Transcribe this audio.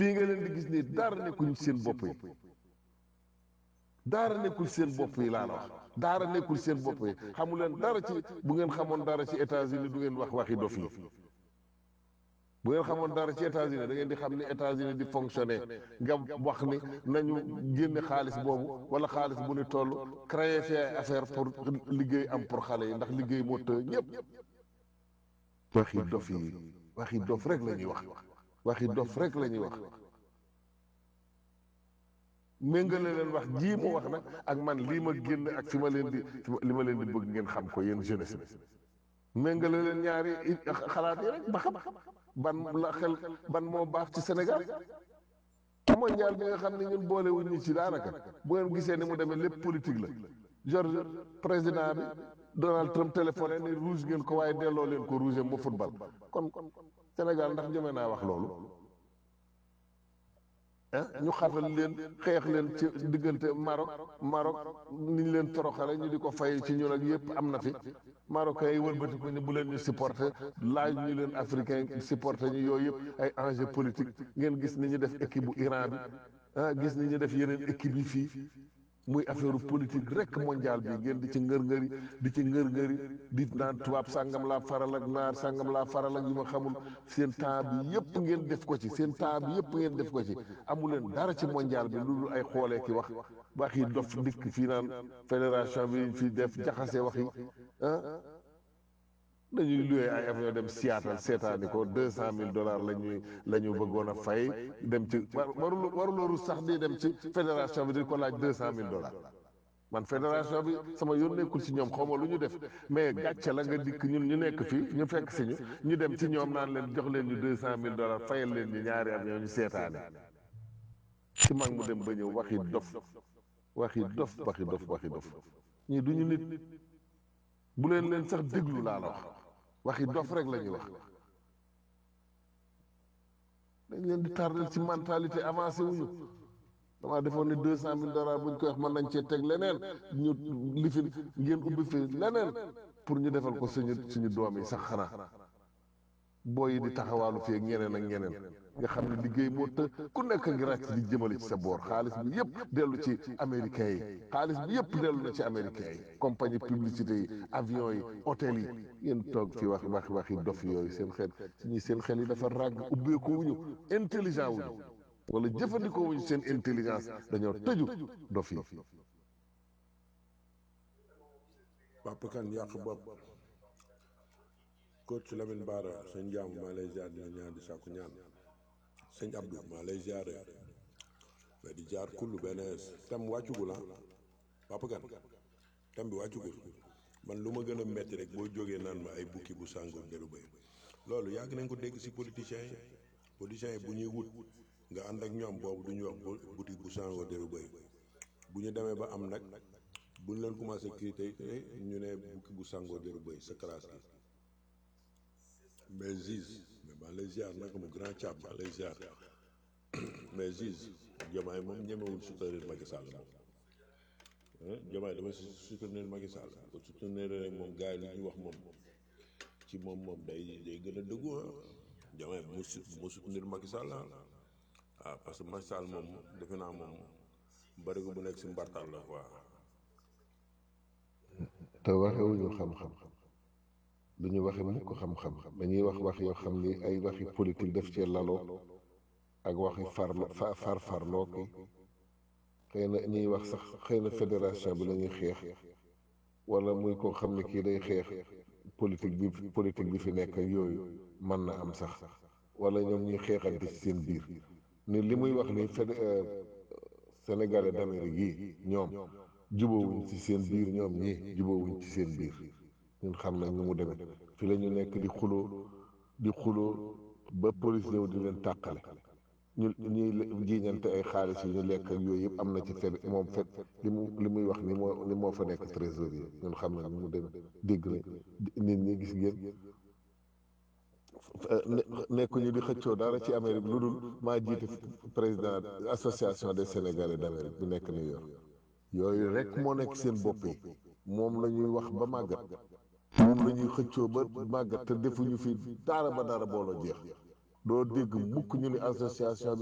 fii nga leen di gis nii dara nekkuñ seen bopp yi daara nekkul seen bopp yi laa la wax daara nekkul seen bopp yi xamu leen dara ci bu ngeen xamoon dara ci États-Unis du ngeen wax waxi dof yi bu ngeen xamoon dara ci États-Unis da ngeen di xam ni États-Unis di fonctionner nga wax ni nañu génne xaalis boobu wala xaalis bu ni toll créer fi ay affaire pour liggéey am pour xale yi ndax liggéey moo të ñëpp waxi dof yi waxi dof rek la ñuy wax waxi dof rek la ñuy wax méngale leen wax jii mu wax nag ak man lii ma génn ak fi ma leen di li ma leen di bëgg ngeen xam ko yéen jeunesse bi méngale leen ñaari xalaat yi rek ba xam ban la xel ban moo baax ci Sénégal mondial bi nga xam ne ñun boole wuñ ñu ci daanaka bu ngeen gisee ni mu demee lépp politique la George président bi Donald Trump téléphoné ni rouge ngeen ko waaye delloo leen ko rouge mu football kon Sénégal ndax jëmee naa wax loolu ah ñu xatal leen xeex leen ci diggante Maroc Maroc ni ñu leen toroxale ñu di ko fay ci ñun ak yëpp am na fi Marocains yi wëlbati ko ni bu leen ñu supporter laaj ñu leen africain supporter ñu yooyu yëpp ay enjeu politique ngeen gis ni ñu def équipe bu Iran bi ah gis ni ñu def yeneen équipe yi fii muy affaire politique rek mondial bi ngeen di ci ngër-ngëri di ci ngër-ngëri di naan tubaab sàngam laa faral ak naar sàngam laa faral ak yu ma xamul seen temps bi yëpp ngeen def ko ci seen temps bi yëpp ngeen def ko ci amu leen dara ci mondial bi lu dul ay xoolee ki wax wax yi dof dikk fii naan fédération bi fi def jaxase wax yi ah dañuy luwee ay avion dem Seattle seetaani ko deux cent mille dollars la ñuy la ñu bëggoon a fay dem ci warul warulooru sax di dem ci fédération bi di ko laaj deux cent mille dollars man fédération bi sama yoon nekkul ci ñoom xaw ma lu ñu def mais gàcce la nga dikk ñun ñu nekk fii ñu fekk si ñu ñu dem ci ñoom naan leen jox leen ñu deux cent mille dollars fayal leen ñu ñaari avion ñu seetaani ci mag mu dem ba ñëw waxi dof waxi dof waxi dof waxi dof ñii du ñu nit bu leen leen sax déglu laa la wax waxi dof rek la ñuy wax dañ leen di tardel ci mentalité avancé wuñu damaa defoon ni deux cent mille dollars buñ koy wax mën nañ cee teg leneen ñu li fi ngeen ubbi fi leneen pour ñu defal ko suñu suñu doom yi sax xanaa booy yi di taxawaalu fii ak ñeneen ak ñeneen nga xam ne liggéey moo të ku nekk ngi ràcc di jëmale ci sa boor xaalis bi yëpp dellu ci américains yi xaalis bi yëpp dellu na ci américains yi compagnie publicité yi avion yi hôtel yi ngeen toog fi wax wax waxi dof yooyu seen xel suñuy seen xel yi dafa ràgg ubbeeku wuñu intelligent wuñu wala jëfandikoo wuñu seen intelligence dañoo tëju dof yi Papa Kane yàq bopp coach Lamine Bara sëñ Jaam maa lay ziar dina ñaan di sàkku ñaan sëñ Abdou maa lay ziar mais di jaar kullu benn tam wàccugul ah Papa Kane tam bi wàccugul man lu ma gën a metti rek boo jógee naan ma ay bukki bu sàngoo deru bëy loolu yàgg nañ ko dégg ci politiciens yi politiciens yi bu ñuy wut nga ànd ak ñoom boobu du ñu wax boutique bu sàngoo deru bëy bu ñu demee ba am nag bu ñu leen commencé critiquer ñu ne bukki bu sàngoo deru bëy sa classe gi mais Ziz mais maa lay ziar naka mu grand cab maa lay ziar mais Ziz Diomaye moom ñemewul soutenir Macky Sall moom Diomaye dama soutenir Macky Sall ko soutenir rek moom gars yi lu ñuy wax moom ci moom moom day day gën a dëggu ah Diomaye bu mu su mu soutenir Macky Sall ah parce que Macky Sall moom defe naa moom bari ko bu nekk si mbartal la quoi. te waxewuñu xam-xam du ñu waxe mukk xam-xam dañuy wax wax yoo xam ni ay waxi politique def cee laloo ak waxi farlo fa far farloo ki xëy na ñuy wax sax xëy na fédération bi la ñuy xeex wala muy koo xam ne kii day xeex politique bi politique bi fi nekk ak yooyu mën na am sax wala ñoom ñuy xeexante ci seen biir ni li muy wax ni fédé sénégalais d'Amérique yi ñoom jubóowuñ ci seen biir ñoom ñii jubóowuñ ci seen biir ñun xam nañ ni mu demee fi la ñu nekk di xuloo di xuloo ba police ñëw di leen tàqale ñu ñuy jiiñante ay xaalis yu ñu lekk ak yooyu yëpp am na ci fed moom fet li mu li muy wax ni moo ni moo fa nekk trésorier ñun xam nañ ni mu demee dégg nañ nit ñi gis ngeen nekkuñu di xëccoo dara ci Amérique lu dul maa jiite président association des Sénégalais d'Amérique bi nekk New York yooyu rek moo nekk seen bopp yi moom la ñuy wax ba màggat moom la ñuy xëccoo ba màggat te defuñu fi dara ba dara booloo jeex doo dégg mukk ñu ni association bi